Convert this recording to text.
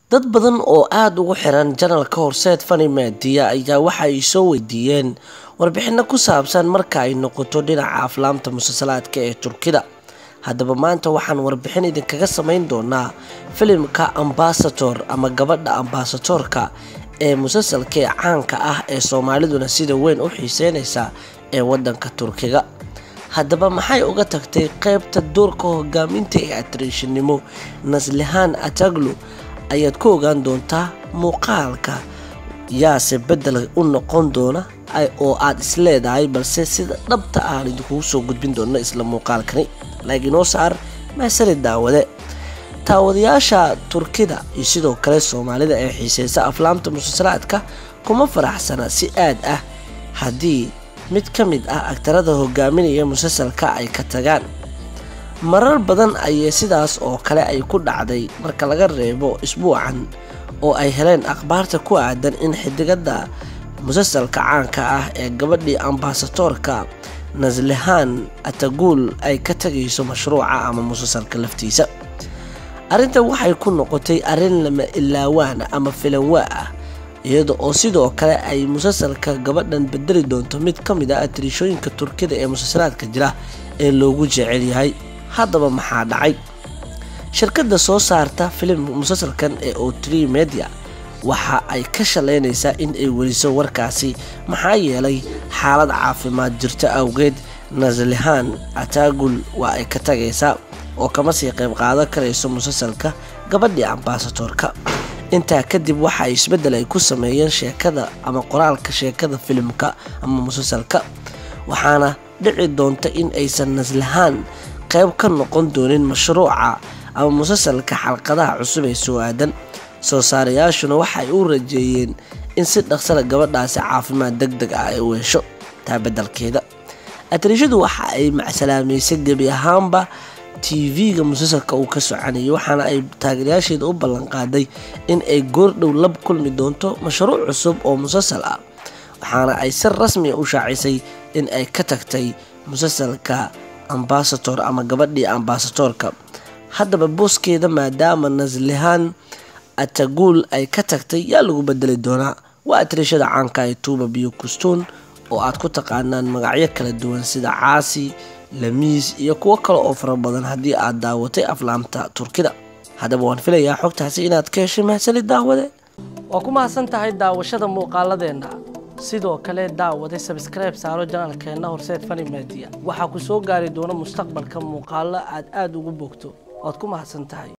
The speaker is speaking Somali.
dad badan oo aada ugu xiran janalka horseed fani media ayaa waxa ay soo weydiiyeen warbixino ku saabsan marka ay noqoto dhinaca aflaamta musalsalaadka ee turkida haddaba maanta waxaan warbixin idinkaga samayn doonaa filimka ambasator ama gabadha ambasatorka ee musalsalka ee caanka ah ee soomaaliduna sida weyn u xiiseynaysa ee wadanka turkiga haddaba maxay uga tagtay qeybta doorka hogaaminta ee atariishinimo naslihaan ataglu ayaad ku ogaan doontaa muuqaalka yaase bedel u noqon doona oo aad isleedahay balse sida dhabta aan idinkugu soo gudbin doona isla muuqaalkani laakiinoo saar maasali daawade taawadayaasha turkida iyo sidoo kale soomaalida ee xiiseysa aflaamta musalsalaadka kuma faraxsana si aad ah haddii mid ka mid ah agtarada hogaaminaya musalsalka ay ka tagaan marar badan ayay sidaas oo kale ay ku dhacday marka laga reebo isbuucan oo ay heleen akhbaarta ku aadan in xidigada musalsalka caanka ah ee gabadhii ambasadoorka naslihaan ataguul ay ka tagayso mashruuca ama musalsalka laftiisa arrintan waxay ku noqotay arrin lama ilaawaana ama filanwaa ah iyada oo sidoo kale ay musalsalka gabadhan bedeli doonto mid ka mid ah atriishooyinka turkida ee musalsalaadka jira ee loogu jecel yahay haddaba maxaa dhacay shirkadda soo saarta filim musalsalkan ee otri media waxa ay ka shalaynaysaa in ay weliso warkaasi maxaa yeelay xaalad caafimaad jirto awgeed naslihaan ataagul waa ay ka tagaysaa oo kama sii qayb qaadan karayso musalsalka gabadhii ambasadoorka intaa kadib waxa ay isbeddel ay ku sameeyeen sheekada ama qoraalka sheekada filimka ama musalsalka waxaana dhici doonta in aysan naslahaan qayb ka noqon doonin mashruuca ama musalsalka xalqadaha cusub ee soo aadan soo saarayaashuna waxay u rajeeyeen in si dhaqsala gabadhaasi caafimaad deg deg ah ay u hesho taa beddelkeeda atriishadu waxa ay macsalaamaysay gebi ahaanba tv-ga musalsalka uu ka soconayay waxaana ay taageerayaasheeda u ballanqaaday in ay goordhow lab kulmi doonto mashruuc cusub oo musalsal ah waxaana ay si rasmiya u shaacisay in ay ka tagtay musalsalka ambasator ama gabadhii ambasatorka haddaba booskeeda maadaama naslihaan ataguul ay ka tagtay yaa lagu bedeli doonaa waa atriishada caanka ee tuuba biyo kustuun oo aad ku taqaanaan magacyo kala duwan sida caasi lamiis iyo kuwo kale oo fara badan haddii aad daawatay aflaamta turkida haddaba waan filayaa xogtaasi inaad ka heshay mahasali daawade waa ku mahadsan tahay daawashada muuqaaladeenna sidoo kale daawade sabskribe saaro janaalkeenna horseed fani media waxaa ku soo gaari doona mustaqbalka muuqaalo aad aada ugu bogto waad ku mahadsan tahay